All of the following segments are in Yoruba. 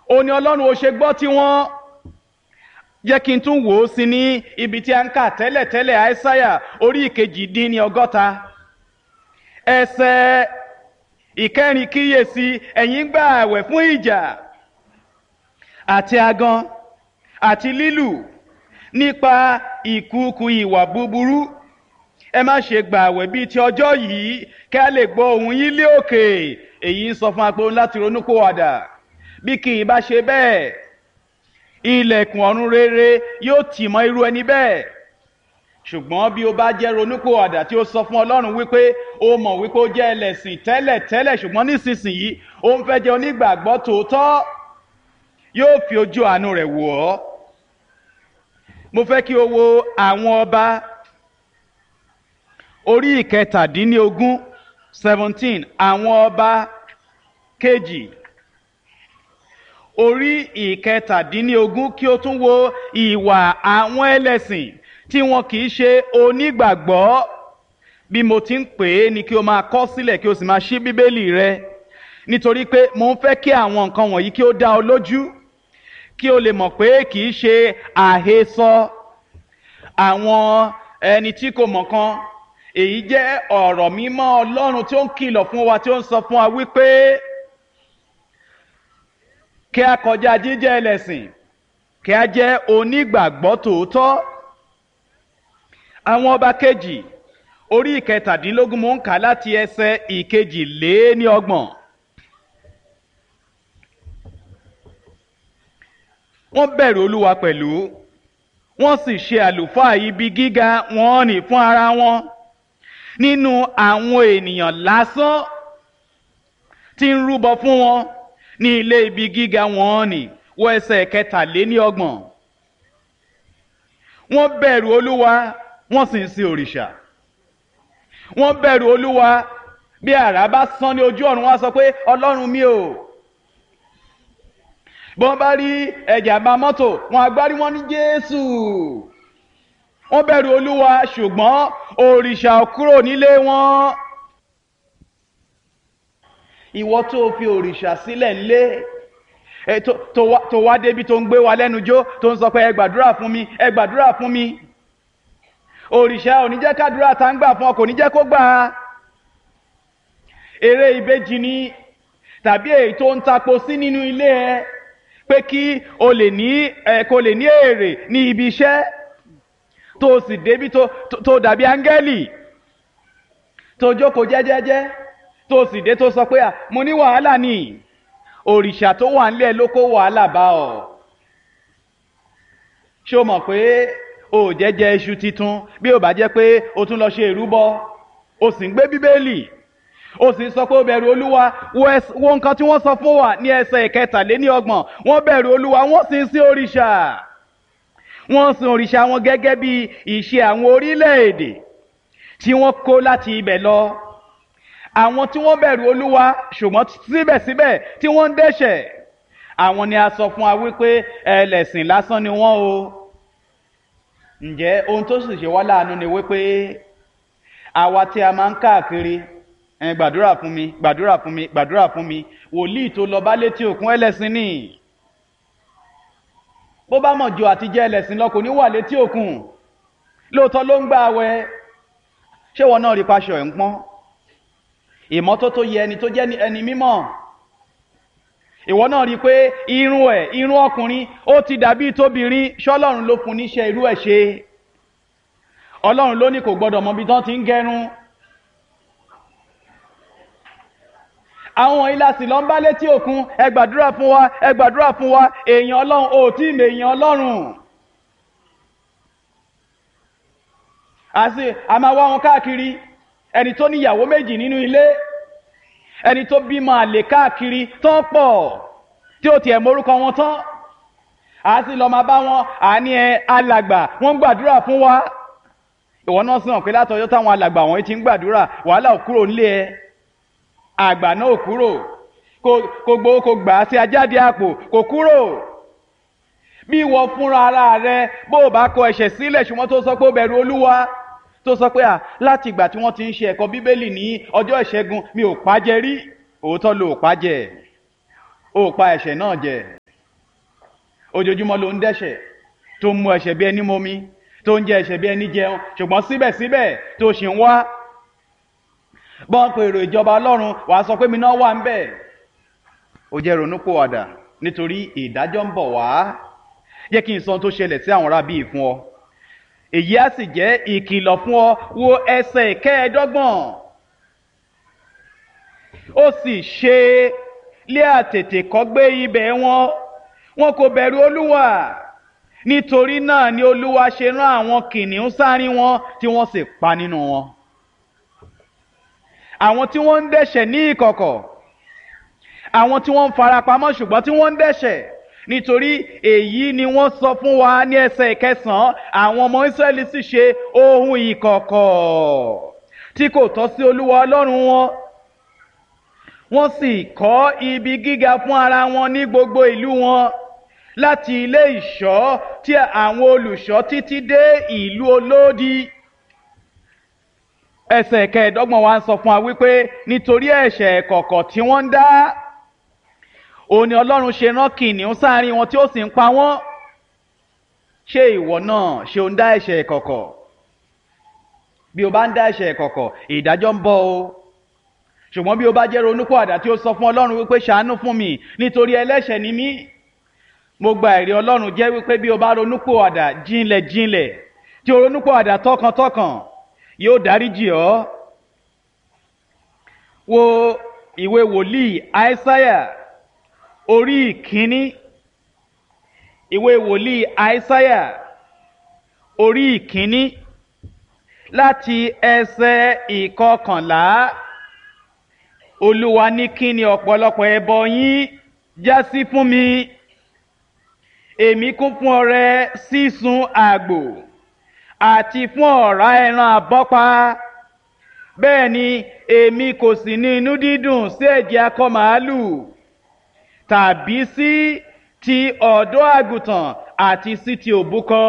ó ní ọlọ́run ó ṣe gbọ́ tiwọn jẹ́ kí n tún wò ó sí ní ibi tí a ń kà tẹ́lẹ̀tẹ́lẹ̀ àìsáyà orí ìkejì dín ní ọgọ́ta ẹsẹ̀ ìkẹrin kíyèsí ẹ̀yin gbà àwẹ̀ fún ìjà àti agan àti lílù nípa ìkúùkù ìwà búburú ẹ má ṣe gbà àwẹ̀ bíi ti ọjọ́ yìí kí a lè gbọ́ ohùn yín lé òkè èyí ń sọ fún apò láti ronúpìwàdà bí kì í bá ṣe bẹ́ẹ̀ ilẹ̀kùn ọ̀run rere yóò tì mọ́ irú ẹni bẹ́ẹ̀ ṣùgbọ́n bí o bá jẹ́ ronúpìwàdà tí ó sọ fún ọlọ́run wípé o mọ̀ wípé ó jẹ́ ẹlẹ́sìn tẹ́lẹ̀ tẹ́lẹ̀ ṣùgbọ́n nísinsìnyí ó ń fẹ́ jẹ́ onígbàgbọ́ tòótọ́ yóò fi ojú àánú rẹ̀ wò ọ́ mo fẹ́ kí o wo àwọn ọba orí ìkẹtàdínlógún seventeen àwọn ọba kejì orí ìkẹtàdínlógún kí o tún wo ìwà àwọn ẹlẹ́sìn tí wọn kì í ṣe onígbàgbọ́ bí mo ti ń pè é ni kí o máa kọ sílẹ̀ kí o sì máa ṣí bíbélì rẹ nítorí pé mo ń fẹ́ kí àwọn nǹkan wọ̀nyí kí ó dá ọ lójú kí o lè mọ̀ pé kì í ṣe àhesọ àwọn ẹni tí kò mọ̀ kan èyí jẹ́ ọ̀rọ̀ mímọ́ ọlọ́run tí ó ń kìlọ̀ fún wa tí ó ń sọ fún wa wípé kí a kọjá jíjẹ́ ẹlẹ́sìn kí a jẹ́ onígbàgbọ́ tòótọ́ àwọn ọba kejì orí ìkẹtàdínlógún mò ń kà láti ẹsẹ̀ ìkejì lé ní ọgbọ̀n. wọ́n bẹ̀rù olúwa pẹ̀lú wọ́n sì ṣe àlùfáà ibi gíga wọn nì fún ara wọn nínú àwọn ènìyàn lásán tí ń rúbọ fún wọn ní ilé ibi gíga wọn nì wọ ẹsẹ̀ kẹtàléní ọgbọ̀n wọ́n bẹ̀rù olúwa wọ́n sì ń sin òrìṣà wọ́n bẹ̀rù olúwa bí àrá bá sán ní ojú ọ̀run wá sọ pé ọlọ́run mi ò bí wọ́n bá rí ẹ̀jàmbá mọ́tò wọn agbárí wọn ní jésù wọ́n bẹ̀rù olúwa ṣùgbọ́n òrìṣà kúrò nílé wọn ìwọ tó fi òrìṣà sílẹ̀ ńlé tó wá débi tó ń gbé wa lẹ́nu jó tó ń sọ pé ẹ gbàdúrà fún mi ẹ gbàdúrà fún mi òrìṣà ò ní jẹ́ kádúrà tá ń gbà fún ọ kò ní jẹ́ kó gbà á eré ìbejì ni tàbí èyí tó ń tapo sí nínú ilé ẹ pé kí o lè ní ẹ kó lè ní èrè ní ibi iṣẹ́ tó o sì débi tó tó dàbí áńgẹ́lì tó jókòó jẹ́jẹ́jẹ́ tó o sì dé tó sọ pé à mo ní wàhálà ni òrìṣà tó wà nílẹ̀ ló kó wàhálà bá ọ ṣé o mọ̀ pé o jẹ́jẹ́ iṣu titun bí o bá jẹ́ pé o tún lọ ṣe ìrúbọ o sì ń gbé bíbélì ó sì sọ pé ó bẹ̀rù olúwa wo nǹkan tí wọ́n sọ fún wa ní ẹsẹ̀ ìkẹtàléní ọgbọ̀n wọ́n bẹ̀rù olúwa wọ́n sì ń sin òrìṣà wọ́n sin òrìṣà wọn gẹ́gẹ́ bí ìṣe àwọn orílẹ̀-èdè tí wọ́n kó láti ibẹ̀ lọ àwọn tí wọ́n bẹ̀rù olúwa ṣùgbọ́n síbẹ̀síbẹ̀ tí wọ́n ń dẹ́ṣẹ̀ àwọn ni a sọ fún wa wípé ẹlẹ́sìn lásán ni wọ́n o ǹjẹ́ ohun tó sì ṣe wá láàánú ni wípé àwa tí a máa ń káàkiri ẹ gbàdúrà fún mi gbàdúrà fún mi gbàdúrà fún mi wòlíì tó lọ bá létí òkun ẹlẹ́sìn ni bó bá mọ̀ jù àti jẹ́ ẹlẹ́sìn lọ kò ní wà létí òkun lóòótọ́ ló ń gbà wẹ̀ ṣé wọn náà rí paṣọ ẹ̀ ń pọ́n ìmọ́tótó yẹ ẹni tó jẹ́ ẹni mímọ́ ìwọ náà rí i pé irun ẹ̀ irun ọkùnrin ó ti dàbí tóbìnrin ṣọlọ́run ló fún níṣẹ́ irú ẹ̀ ṣe ọlọ́run ló ní kò gbọ́dọ̀ mọ ibi tán ti ń gẹrun àwọn ìlàsì lọ ń bá létí òkun ẹ gbàdúrà fún wa ẹ gbàdúrà fún wa èèyàn ọlọ́run ò tí ì mọ èèyàn ọlọ́run àti a máa wá wọn káàkiri ẹni tó níyàwó méjì nínú ilé ẹni tó bímọ àlè káàkiri tán pọ̀ tí ó tiẹ̀ morúkọ wọn tán a sì lọ máa bá wọn àní ẹ alàgbà wọn ń gbàdúrà fún wa ìwọ náà sì hàn pé látọjọ́ táwọn alàgbà wọn ti ń gbàdúrà wàhálà ò kúrò nílé ẹ àgbà náà ò kúrò kò gbowó kò gbà á sí ajáde àpò kò kúrò bí ìwọ fúnra ara rẹ bó o bá kọ ẹ̀ṣẹ̀ sílẹ̀ ṣùgbọ́n tó sọ pé ó bẹ̀rù olúwa tó sọ pé à láti ìgbà tí wọ́n ti ń ṣe ẹ̀kọ́ bíbélì ní ọjọ́ ìṣẹ́gun mi ò pàjẹ́ rí òótọ́ ló ò pàjẹ́ ó pa ẹ̀ṣẹ̀ náà jẹ ojoojúmọ́ ló ń dẹ́ṣẹ̀ tó ń mu ẹ̀ṣẹ̀ bí ẹni momi tó ń jẹ ẹ̀ṣẹ̀ bí ẹni jẹun ṣùgbọ́n síbẹ̀síbẹ̀ tó ṣì ń wá bọ́n pe èrò ìjọba ọlọ́run wàá sọ pé mi náà wà ń bẹ̀ ó jẹ́ ronúpìwàdà nítorí ìdájọ́ ń bọ̀ wá jẹ́ kí n sọ ohun tó ṣẹlẹ̀ sí àwọn ará bíi fún ọ èyí á sì jẹ́ ìkìlọ̀ fún ọ wo ẹsẹ̀ ìkẹẹ̀ẹ́dọ́gbọ̀n ó sì ṣe lé àtètè kọ́gbé ibẹ̀ wọn wọn kò bẹ̀rù olúwa nítorí náà ni olúwa ṣe rán àwọn kìnìún sáárín wọn tí wọ́n sì pa nínú wọn àwọn tí wọ́n ń dẹ́ṣẹ̀ ní ìkọ̀kọ̀ àwọn tí wọ́n ń farapamọ́ ṣùgbọ́n tí wọ́n ń dẹ́ṣẹ̀ nítorí èyí ni wọ́n sọ fún wa ní ẹsẹ̀ ìkẹsàn-án àwọn ọmọ Ísírẹ́lì sì ṣe ohun ìkọ̀kọ̀ tí kò tọ́ sí olúwa ọlọ́run wọn wọ́n sì kọ́ ibi gíga fún ara wọn ní gbogbo ìlú wọn láti ilé ìṣọ́ tí àwọn olùṣọ́ títí dé ìlú olódi ẹsẹ̀ kẹẹ̀ẹ́dọ́gbọ̀n wa ń sọ fún wa wípé nítorí ẹ̀ṣẹ̀ ẹ̀kọ̀kọ̀ tí wọ́n ń dá òun ni ọlọ́run ṣe rán kìnìún sáárín wọn tí ó sì ń pa wọ́n ṣé ìwọ náà ṣe ń dá ẹ̀ṣẹ̀ ẹ̀kọ̀kọ̀ bí o bá ń dá ẹ̀ṣẹ̀ ẹ̀kọ̀kọ̀ ìdájọ́ ń bọ̀ o ṣùgbọ́n bí o bá jẹ́ ronúpìwàdà tí ó sọ fún ọlọ́run wípé ṣàánú fún mi nítorí ẹlẹ́ṣẹ̀ ni mí mo gba ẹ̀rí ọlọ́run jẹ́ wípé bí o bá ronúpìwàdà jinlẹ̀ jinlẹ̀ tí o ronúpìwàdà tọkàntọkàn yóò dáríjì ọ́ wo ìwé wòlíì àìsáyà orí ìkíní ìwé wòlíì àìsáyà orí ìkíní láti ẹsẹ̀ ìkọkànlá olúwa ní kí ni ọ̀pọ̀lọpọ̀ ẹbọ yín já sí fún mi èmi kún fún ọrẹ sísun àgbò àti fún ọ̀rá ẹran àbọ́pa bẹ́ẹ̀ ni èmi kò sì ní inú dídùn sí ẹ̀jẹ̀ akọ màálù tàbí sí ti ọ̀dọ́ àgùntàn àti sí ti òbúkọ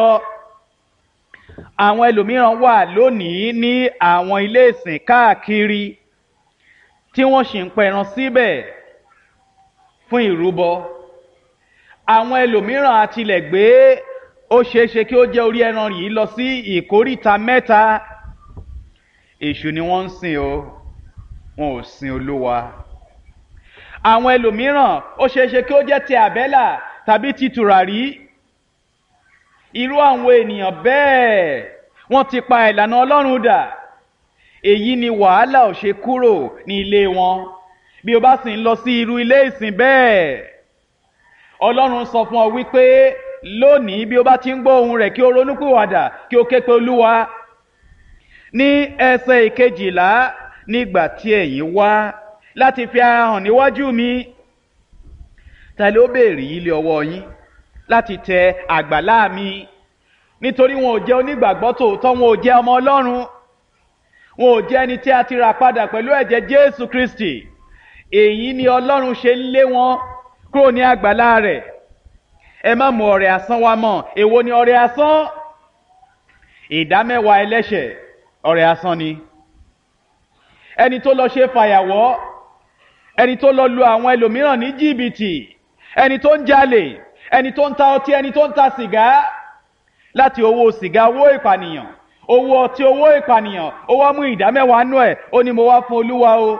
àwọn ẹlòmíràn wà lónìí ní àwọn ilé ìsìn káàkiri tí wọ́n sì ń pẹran síbẹ̀ fún ìrúbọ àwọn ẹlòmíràn àtilẹ̀ gbé ó ṣeéṣe kí ó jẹ́ orí ẹran yìí lọ sí ìkóríta mẹ́ta èṣù ni wọ́n ń sìn o wọn ò sin olúwa àwọn ẹlòmíràn ó ṣeéṣe kí ó jẹ́ ti àbẹ́là tàbí ti tùràrí irú àwọn ènìyàn bẹ́ẹ̀ wọ́n ti pa ìlànà ọlọ́run dà èyí ni wàhálà ò ṣe kúrò ní ilé wọn bí o bá sì ń lọ sí irú ilé ìsìn bẹ́ẹ̀ ọlọ́run sọ fún ọ wípé lónìí bí o bá ti ń gbọ́ ohùn rẹ̀ kí o ronúpìwàdà kí o ké pe olúwa ní ẹsẹ̀ ìkejìlá nígbà tí ẹ̀yin wá láti fi ara hàn níwájú mi tàlẹ́ ó béèrè yìí lé ọwọ́ yín láti tẹ àgbàlá mi nítorí wọn ò jẹ́ onígbàgbọ́ tòótọ́ wọn ò jẹ́ ọmọ ọlọ́run wọn ò jẹ́ ẹni tí a ti rà padà pẹ̀lú ẹ̀jẹ̀ jésù kristi èyí ni ọlọ́run ṣe ń lé wọn kúrò ní àgbàlá rẹ̀ ẹ má mú ọrẹ asán wá mọ́ èwo ni ọrẹ asán ìdámẹ́wàá ẹlẹ́ṣẹ̀ ọrẹ asán ni ẹni tó lọ ṣe fàyàwọ́ ẹni tó lọ lu àwọn ẹlòmíràn ní jìbìtì ẹni tó ń jalè ẹni tó ń ta ọtí ẹni tó ń ta sìgá láti owó sìgá owó ìpànìyàn owó ọtí owó ìpànìyàn ó wá mú ìdámẹ́wàá nú ẹ̀ ó ní mo wá fún olúwa o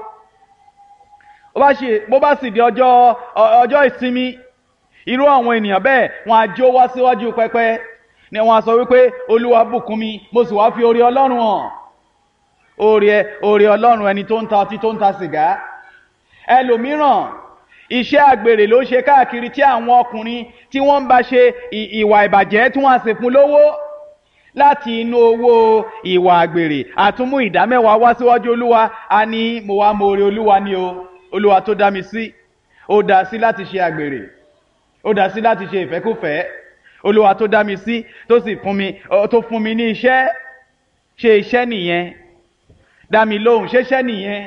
bó bá sì di ọjọ́ ọjọ́ ìsinmi irú àwọn ènìyàn bẹ́ẹ̀ wọ́n á jó wá síwájú pẹpẹ ni wọ́n á sọ wípé olúwa bùkún mi mo sì wá fi oore ọlọ́run hàn oore oore ọlọ́run ẹni tó ń ta ọtí tó ń ta sìgá ẹlòmíràn iṣẹ́ àgbèrè ló ṣe káàkiri tí àwọn ọkùnrin tí wọ́n ń bá ṣe ìwà ìbàjẹ́ tí wọ́n á sì fún lówó láti inú owó ìwà àgbèrè àtúmú ìdámẹ́wàá wá síwájú olúwa a ní mo wá mo oore olúwa ni o olúwa tó dá mi sí ó dá sí láti ṣe àgbèrè ó dá sí láti ṣe ìfẹ́kùfẹ́ olúwa tó dá mi sí tó sì fún mi tó fún mi ní iṣẹ́ ṣe iṣẹ́ nìyẹn dá mi lóhùn ṣeṣẹ́ nìyẹn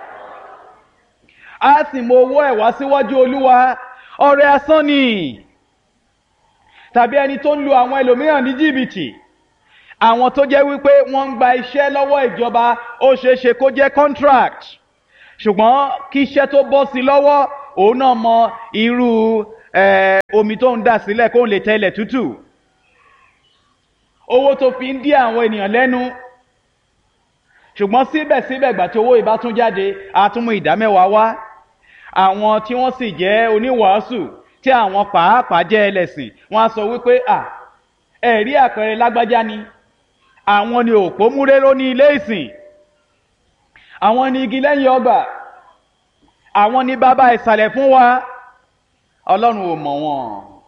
a sì mọ owó ẹ̀ wá síwájú olúwa ọrẹ asán ni tàbí ẹni tó ń lu àwọn ẹlòmíràn ní jìbìtì àwọn tó jẹ́ wípé wọ́n ń gba iṣẹ́ lọ́wọ́ ìjọba ó ṣeé ṣe kó jẹ́ contract ṣùgbọ́n kí iṣẹ́ tó bọ́ sí lọ́wọ́ òun náà mọ irú eh, omi tó ń dà sílẹ̀ kó lè tẹ́lẹ̀ tútù owó tó fi ń dí àwọn ènìyàn lẹ́nu ṣùgbọ́n síbẹ̀síbẹ̀ gbà tí owó ìbá tún jáde a tún mú ìdá mẹ́wàá wá àwọn tí wọ́n sì jẹ́ oníwàásù tí àwọn pàápàá jẹ́ ẹlẹ́sìn wọ́n á sọ wípé à ẹ̀rí àpẹẹrẹ lágbájá ni àwọn ni òpó múréró ní ilé ìsìn àwọn ni igi lẹ́yìn ọgbà àwọn ni bàbá ìsàlẹ̀ fún wa ọlọ́run ò mọ̀ wọ́n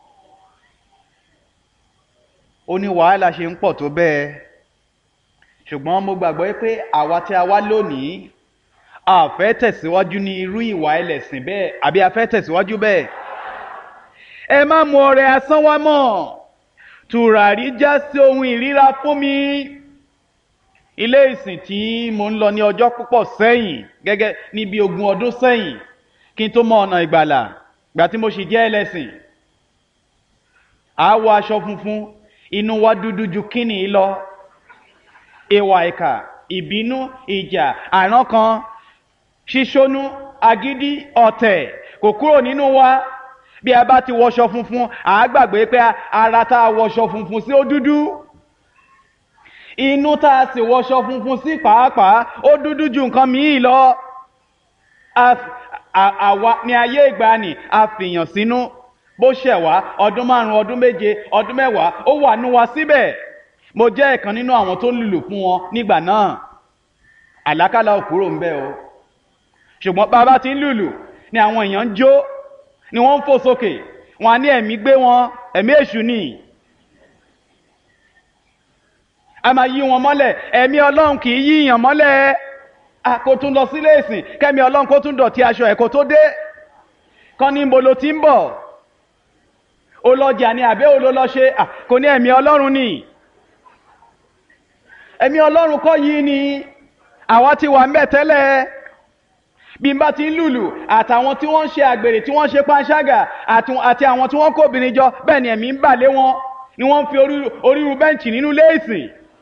ó ní wàhálà ṣe ń pọ̀ tó bẹ́ẹ̀ ṣùgbọ́n mo gbàgbọ́ pé àwa tí a wá lónìí a fẹ́ tẹ̀síwájú ní irú ìwà ẹlẹ́sìn bẹ́ẹ̀ àbí a fẹ́ tẹ̀síwájú bẹ́ẹ̀ ẹ má mú ọrẹ asán wá mọ́ tùràrí já sí ohun ìríra fún mi ilé ìsìn tí mo ń lọ ní ọjọ́ púpọ̀ sẹ́yìn gẹ́gẹ́ níbi ogún ọdún sẹ́yìn kí n tó mọ ọ̀nà ìgbàlà gbà tí mo sì jẹ́ ẹlẹ́sìn àá wọ aṣọ funfun inú wa dúdú ju kíni lọ ìwà ìkà ìbínú ìjà àrán kan ṣíṣónú agídí ọ̀tẹ̀ kò kúrò nínú wa bí a bá ti wọṣọ funfun àá gbàgbé pé ara tá a wọṣọ funfun sí ó dúdú inú tá a sì wọṣọ funfun sí pàápàá ó dúdú ju nǹkan míì lọ àwa ní ayé ìgbàanì a fìyàn sínú bó ṣẹ̀ wá ọdún márùn ọdún méje ọdún mẹ́wàá ó wà nú wa síbẹ̀ mo jẹ́ ìkan nínú àwọn tó ń lùlù fún wọn nígbà náà àlákàlà ò kúrò ń bẹ̀ o ṣùgbọ́n bàbá ti ń lùlù ni àwọn èèyàn ń jó ni wọ́n ń fò sókè wọn á ní ẹ̀mí gbé wọn ẹ̀mí èṣù ni a máa yí wọn mọ́lẹ̀ ẹ̀mí ọlọ́run kì í yí ìyàn mọ́lẹ̀ kó tún lọ sílé ìsìn kẹ́mi ọlọ́run kó tún dọ̀tí aṣọ ẹ̀ kó tó dé kán ní mo lo ti ń bọ̀ olọjà ni àbẹ́ olólọ́ṣe kò ní ẹ̀mí ọlọ́run ni ẹ̀mí ọlọ́run kọ́ yìí ni àwa ti wà ń bẹ̀ tẹ́lẹ̀ bí n bá ti ń lùlù àtàwọn tí wọ́n ń ṣe àgbèrè tí wọ́n ń ṣe panṣágà àti àwọn tí wọ́n kó obìnrin jọ bẹ́ẹ̀ ni ẹ̀mí ń bà lé wọn ni wọ́n ń fi oríru bẹ́ǹchì nínú léèsì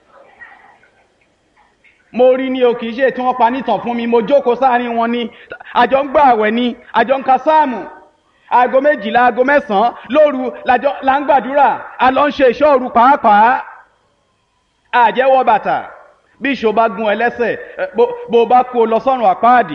mo rí ni o kì í ṣe tí wọ́n pa nítàn fún mi mo jókòó sáàrin wọn ni àjọ ń gbà àwẹ̀ ni àjọ ń ka sáàmù aago méjìlá aago mẹ́sàn-án lóru la ń gbàdúrà a lọ ń ṣe ìṣọ́ òru pàápàá àjẹwọ́ bàtà bí ìṣó bá gun ẹlẹ́sẹ̀ bó bá kó lọ sọ́run àpáàdì.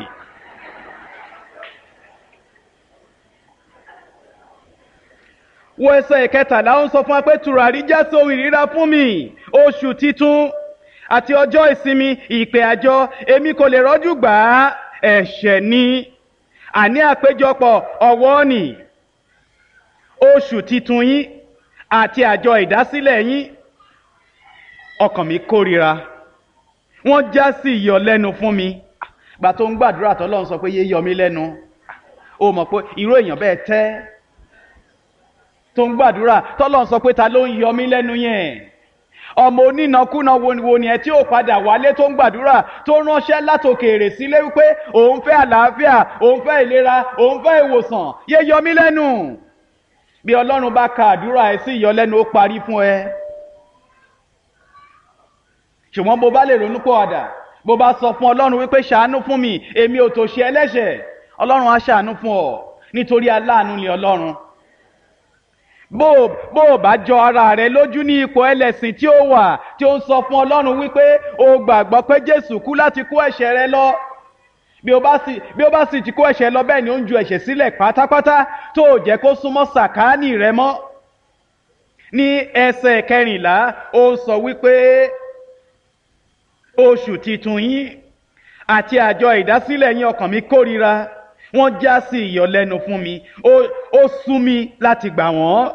wo ẹsẹ̀ ìkẹtàlá ó ń sọ fún wa pé tùràrí já sóhun ìríra fún mi oṣù titun àti ọjọ́ ìsinmi ìpè àjọ èmi kò lè rọ́jú gbà á ẹ̀ṣẹ̀ ni àní àpéjọpọ̀ ọ̀wọ́ nì oṣù titun yín àti àjọ ìdásílẹ̀ yín ọkàn mi kórira wọ́n já sí ìyọlẹ́nu fún mi gbà tó ń gbàdúrà tọ́lọ́run sọ pé yé yọ mí lẹ́nu o mọ̀ pé irú èèyàn bẹ́ẹ̀ tẹ́ tó ń gbàdúrà tọ́lọ́run sọ pé ta ló ń yọ mí lẹ́nu yẹn ọmọ onínàkúnà wo ni ẹ tí ó padà wálé tó ń gbàdúrà tó ránṣẹ́ látòkèèrè sílé wípé òun fẹ́ àlàáfíà òun fẹ́ ìlera òun fẹ́ ìwòsàn yé yọ mí lẹ́nu bí ọlọ́run bá ka àdúrà ẹ sí ìyọlẹ́nu ó parí fún ẹ ṣùgbọ́n bó bá lè ronú pọ̀ àdà bó bá sọ fún ọlọ́run wípé ṣàánú fún mi èmi ò tó ṣe ẹlẹ́ṣẹ̀ ọlọ́run á ṣàánú fún ọ nítorí aláàánú ni ọlọ́run bó bó o bá jọ ara rẹ lójú ní ipò ẹlẹ́sìn tí ó wà tí ó ń sọ fún ọlọ́run wípé o gbàgbọ́ pé jésù kú láti kó ẹ̀ṣẹ̀ rẹ lọ bí o bá sì bí o bá sì ti kó ẹ̀ṣẹ̀ lọ bẹ́ẹ̀ ni ó ń ju ẹ̀ṣẹ̀ sílẹ̀ pátápátá tó o jẹ́ kó súnmọ́ sàkáání rẹ mọ́ ní ẹsẹ̀ kẹrìnlá ó sọ wípé oṣù titun yín àti àjọ ìdásílẹ̀ yín ọkàn mi kórira wọ́n já sí ìyọlẹ́nu fún mi ó sún mi láti gbà wọ́n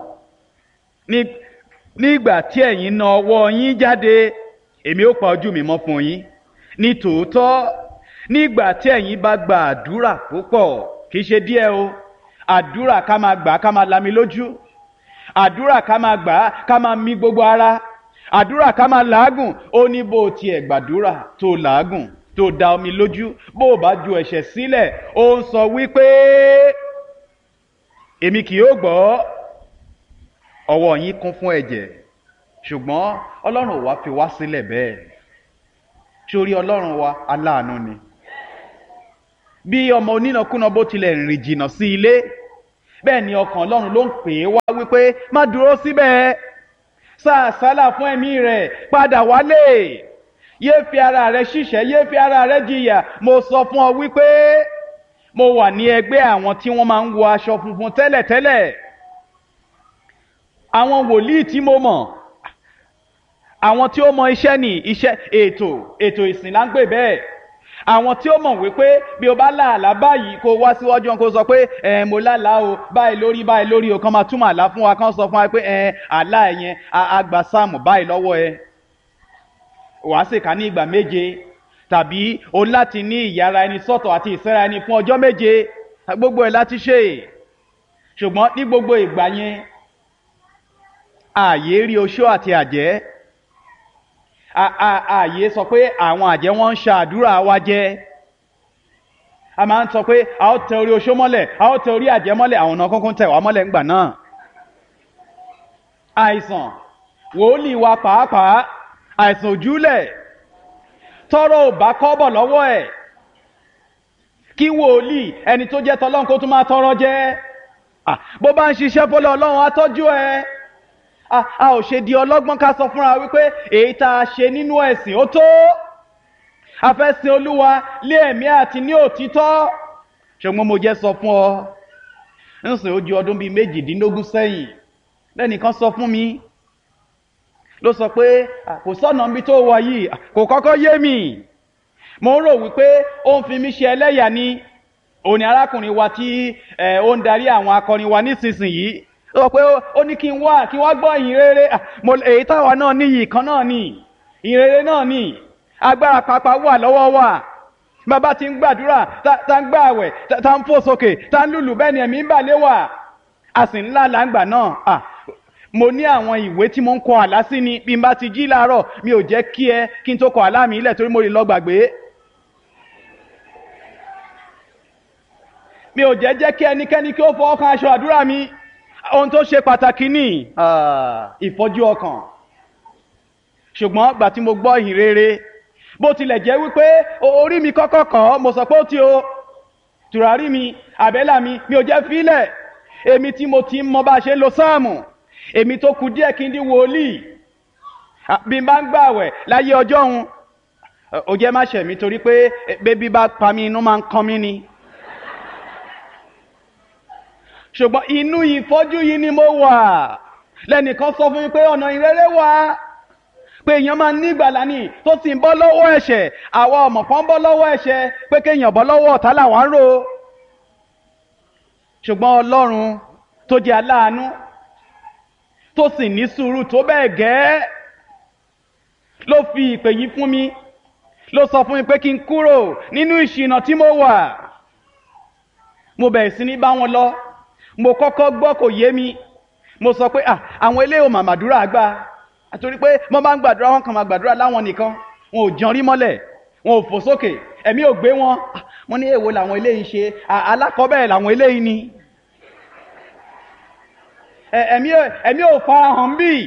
nígbà tí ẹ̀yin na ọwọ́ yín jáde èmi ó pa ojú mi mọ́ fún yín ní tòótọ́ nígbà tí ẹ̀yin bá gba àdúrà púpọ̀ kì í ṣe díẹ̀ o àdúrà ká máa gbà ká máa lami lójú àdúrà ká máa gbà ká máa mí gbogbo ara àdúrà ká máa làágùn ó ní bó tiẹ̀ gbàdúrà tó làágùn tó da omi lójú bó o bá ju ẹ̀ṣẹ̀ sílẹ̀ ó ń sọ wípé èmi kì yóò gbọ́ ọwọ́ yín kún fún ẹ̀jẹ̀ ṣùgbọ́n ọlọ́run ò wá fi wá sílẹ̀ bẹ́ẹ̀ sórí ọlọ́run wa aláàánú ni bí ọmọ onínàkúnà bó tilẹ̀ rìn jìnnà sí ilé bẹ́ẹ̀ ni ọkàn ọlọ́run ló ń pè é wá wípé má dúró síbẹ̀ sàásálà fún ẹ̀mí rẹ̀ padà wálé yé fi ara rẹ̀ ṣiṣẹ́ yé fi ara rẹ̀ jìyà mo sọ fún ọ wípé mo wà ní ẹgbẹ́ àwọn tí wọ́n máa ń wọ aṣọ funfun tẹ́lẹ̀tẹ́lẹ̀ àwọn wòlíì tí mo mọ̀ àwọn tí ó mọ iṣẹ́ ní iṣẹ́ ètò ètò ìsìn là ń pè bẹ́ẹ̀ àwọn tí ó mọ̀ wípé bí o bá láàlá báyìí kó wá síwájú wọn kó sọ pé ẹ mo lálàá o báyìí lórí báyìí lórí o kàn máa túmọ̀ àlá fún wa kàn sọ fún wa pé ẹ àlá ẹ yẹn àgbà sáàmù báyìí lọ́wọ́ ẹ wàá sì ká ní ìgbà méje tàbí o láti ní ìyára ẹni sọ́tọ̀ àti ìsẹ́ra ẹni fún ọjọ́ méje gbogbo ẹ̀ láti ṣe ṣùgbọ́n ní gbogbo ìgbà yẹn ààyè rí oṣó àti àjẹ́ ààyè sọ pé àwọn àjẹ́ wọn ń ṣàdúrà wa jẹ́ a máa ń sọ pé a ó tẹ orí oṣó mọ́lẹ̀ a ó tẹ orí àjẹ́ mọ́lẹ̀ àwọn ọ̀nà kúnkún tẹ̀ wá mọ́lẹ̀ ńgbà náà àìsàn wòlíì wa pàápàá àìsàn òjúlẹ̀ tọrọ ò bá kọ́bọ̀ lọ́wọ́ ẹ̀ kí wòlíì ẹni tó jẹ́ tọlọ́run kó tún máa tọrọ jẹ́ bó bá ń ṣiṣẹ́ fọlọ́ ọlọ́run á tọ́jú ẹ a ò ṣe di ọlọ́gbọ́n ká sọ fúnra wípé èyí tá a ṣe nínú ẹ̀sìn ó tó a fẹ́ sin olúwa lé ẹ̀mí àti ní òtítọ́ ṣùgbọ́n mo jẹ́ sọ fún ọ ń sìn ó ju ọdún bíi méjìdínlógún sẹ́yìn lẹ́nìkan sọ fún mi ló sọ pé kò sọ́nà níbi tó wà yìí kò kọ́kọ́ yé mi mo ń rò wípé ó ń fi mí ṣe ẹlẹ́yà ni òní arákùnrin wa tí ó ń darí àwọn akọrin wa nísinsìnyí ó sọ pé ó ní kí n wá kí n wá gbọ́ ìyìn rere èyí táwa náà ní yìí kan náà ní ìyìn rere náà ní agbára pàápàá wà lọ́wọ́ wa bàbá ti ń gbàdúrà tá ń gbààwẹ̀ tá ń fò sókè tá ń lùlù bẹ́ẹ̀ ni ẹ̀mí ń bà lé wà a sì ńlá làǹgbà náà mo ní àwọn ìwé tí mo ń kọ àlá sí ni bí n bá ti jí láàárọ̀ mi ò jẹ́ kí ẹ kí n tó kọ àlá mi ilẹ̀ torí mo lè lọ gbàgbé. mi ò jẹ́ jẹ́ kí ẹnikẹ́ni kí ó fọwọ́ kan aṣọ àdúrà mi ohun tó ṣe pàtàkì ní ìfọ́jú ọkàn ṣùgbọ́n gbà tí mo gbọ́ ìhìn rere bó tilẹ̀ jẹ́ wípé orí mi kọ́kọ́ kọ́ mo sọ pé ó ti o tùràrí mi àbẹ́là mi mi ò jẹ́ fílẹ̀ èmi tí mo ti ń mọ bá a ṣe ń lo sáàmù èmi tó kù díẹ̀ kí n di wòlíì bí n bá ń gbààwẹ̀ láyé ọjọ́ òun ó jẹ́ má ṣẹ̀mí torí pé bébí bá pa mí inú máa ń kan mí ni. ṣùgbọ́n inú ìfọ́jú yìí ni mo wà lẹ́nìkan sọ fún mi pé ọ̀nà ìrere wà pé èèyàn máa ní ìgbàlá ni tó sì ń bọ́ lọ́wọ́ ẹ̀ṣẹ̀ àwa ọmọ kan bọ́ lọ́wọ́ ẹ̀ṣẹ̀ pé kéèyàn bọ́ lọ́wọ́ ọ̀tá làwọn ń rò ṣùgbọ́n ọlọ́run tó jẹ́ aláàánú tó sì ní sùúrù tó bẹ́ẹ̀ gẹ́ ló fi ìpè yìí fún mi ló sọ fún mi pé kí n kúrò nínú ìṣìnà tí mo wà mo bẹ̀rẹ̀ sí ní bá wọn lọ mo kọ́kọ́ gbọ́ kò yé mi mo sọ pé àwọn eléyìí ò mà màdúrà gbà àtòrí pé wọ́n bá ń gbàdúrà wọn kàn máa gbàdúrà láwọn nìkan wọn ò jẹun rí mọ́lẹ̀ wọn ò fò sókè ẹ̀mí ò gbé wọn wọ́n ní èwo làwọn eléyìí ṣe alákọ̀ọ́bẹ̀ làwọn eléyìí ni ẹ̀mí ò farahàn bí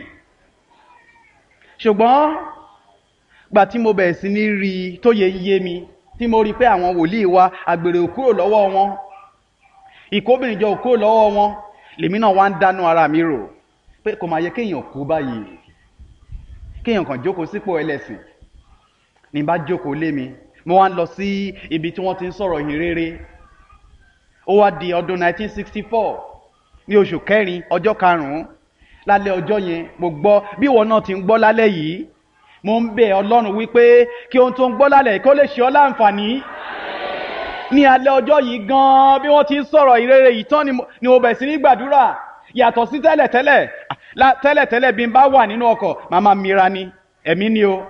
ṣùgbọ́n gbà tí mo bẹ̀rẹ̀ sí ní rí i tó yẹ yé mi tí mo rí i pé àwọn wòlíì wa àgbèrè ò kúrò lọ́wọ́ wọn ìkóbìnrin jọ ò kúrò lọ́wọ́ wọn lèmi náà wá ń dánú ara mi rò pé kò máa yẹ kéèyàn kú báyìí kéèyàn kàn jókòó sípò ẹlẹ́sìn ní bá jókòó lé mi mo wá ń lọ sí ibi tí wọ́n ti ń sọ̀rọ̀ ìhìn rere ó wá di ọdún 1964 ní oṣù kẹrin ọjọ́ karùn-ún lálẹ́ ọjọ́ yẹn mo gbọ́ bí ìwọ náà ti ń gbọ́ lálẹ́ yìí mo ń bẹ̀ ọlọ́run wípé kí ohun tó ń gbọ́ lálẹ́ kó lè ṣe ọ́ láǹfààní ní alẹ́ ọjọ́ yìí gan-an bí wọ́n ti ń sọ̀rọ̀ ìrere yìí tán ni mo bẹ̀ sí ní gbàdúrà yàtọ̀ sí tẹ́lẹ̀tẹ́lẹ̀ tẹ́lẹ̀tẹ́lẹ̀ bí n bá wà nínú ọkọ̀ màmá mira ni ẹ̀mí ni o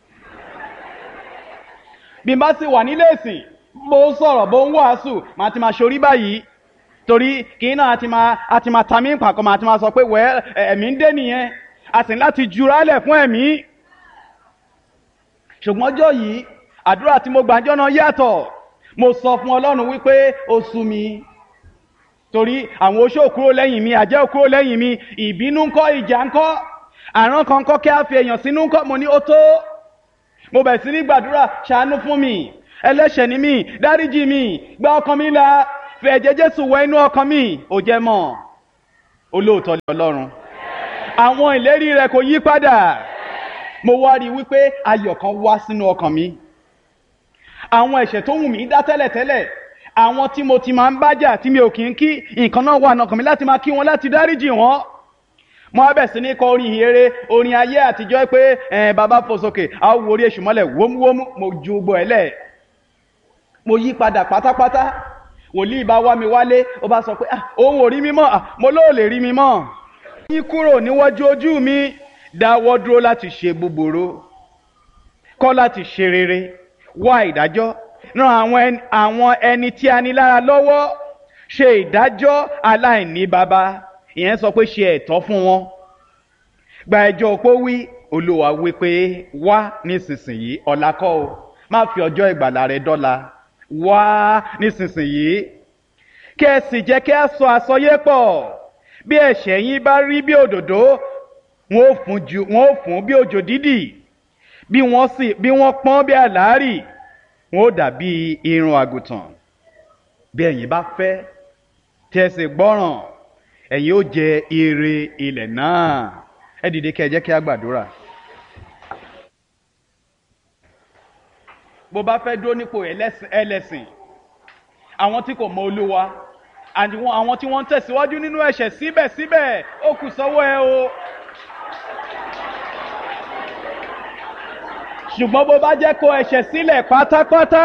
bí n bá sì wà nílé ìsìn bó ń sọ̀rọ̀ bó ń wàásù màá ti máa ṣorí báyìí torí kì í náà àti máa àti máa ta mí pàkọ́ màá ti máa sọ pé wẹ́ ẹ̀mí ń dé nìyẹn a sì ní láti jura lẹ̀ fún ẹ̀mí ṣùgbọ́n ọjọ́ yìí àdúrà tí mo gbàjọ́ náà yàtọ̀ mo sọ fún ọlọ́run wípé ó sú mi torí àwọn oṣó kúrò lẹ́yìn mi àjẹ́ kúrò lẹ́yìn mi ìbínú ńkọ́ ìjà ńkọ́ àrán kan ńkọ́ kí á fi èèyàn sínú ńkọ́ mo ní ó tó mo bẹ̀ sí ní gbàdúrà ṣàánú fún mi ẹlẹ́ṣẹ̀ ni mí dáríjì mi gba ọkàn mi là fi ẹ̀jẹ̀ jésù wẹ inú ọkàn mi ò jẹ́ mọ́ olóòótọ́ ni ọlọ́run àwọn ìlérí rẹ̀ kò yí padà mo wá rí i wípé ayọ̀ kan wá sínú ọkàn mi àwọn ẹ̀ṣẹ̀ tó wù mí dá tẹ́lẹ̀tẹ́lẹ̀ àwọn tí mo ti máa ń bájà tí mi ò kí ń kí nǹkan náà wà nọkàn mi láti máa kí wọn láti dáríjì wọn mo á bẹ̀ sí ní kọ orin ìhèrè orin ayé àtijọ́ pé ẹ̀ bàbá fò sókè a ó wo orí èṣù mọ́lẹ̀ wómúwómú mo ju gbọ́ ẹ̀ lẹ̀ mo yí padà pátápátá wòlíì bá wá mi wálé ó bá sọ pé ah òun ò rí mi mọ́ ah mo lóò lè rí mi mọ́ yín kúrò níwájú ojú mi dáwọ́ dúró láti ṣe búburú kọ́ láti ṣe rere wá ìdájọ́ ran àwọn ẹni, àwọn ẹni tí a ní lára lọ́wọ́ ṣe ìdájọ́ aláìní baba ìyẹn sọ pé ṣe ẹ̀tọ́ fún wọn gba ẹjọ́ opó wí olúwa wí pé wá nísinsìnyí ọ̀la kọ́ o má fi ọjọ́ ìgbàlà rẹ dọ́la wá nísinsìnyí kí ẹ sì jẹ́ kí a sọ àsọyé pọ̀ bí ẹ̀ṣẹ̀ yín bá rí bí òdòdó wọn ò fún ju wọn ò fún bí òjò dídì bí wọ́n sì bí wọ́n pọ́n bí àlárì wọn ò dàbí irun àgùntàn bí ẹ̀yin bá fẹ́ tí ẹ sì gbọ́ràn ẹ̀yin ó jẹ ire ilẹ̀ náà ẹ dìde kí ẹ jẹ́ kí a gbàdúrà. bó bá fẹ́ dúró nípò ẹlẹ́sìn ẹlẹ́sìn àwọn tí kò mọ olúwa àti wọn- àwọn tí wọ́n ń tẹ̀síwájú nínú ẹ̀ṣẹ̀ síbẹ̀síbẹ̀ ó kù sọ́wọ́ ẹ o. ṣùgbọ́n bó bá jẹ́ kó ẹ̀ṣẹ̀ sílẹ̀ pátápátá.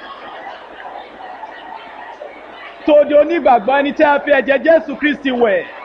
tó di onígbàgbọ́ ẹni tí a fi ẹ̀jẹ̀ jésù kristi wẹ̀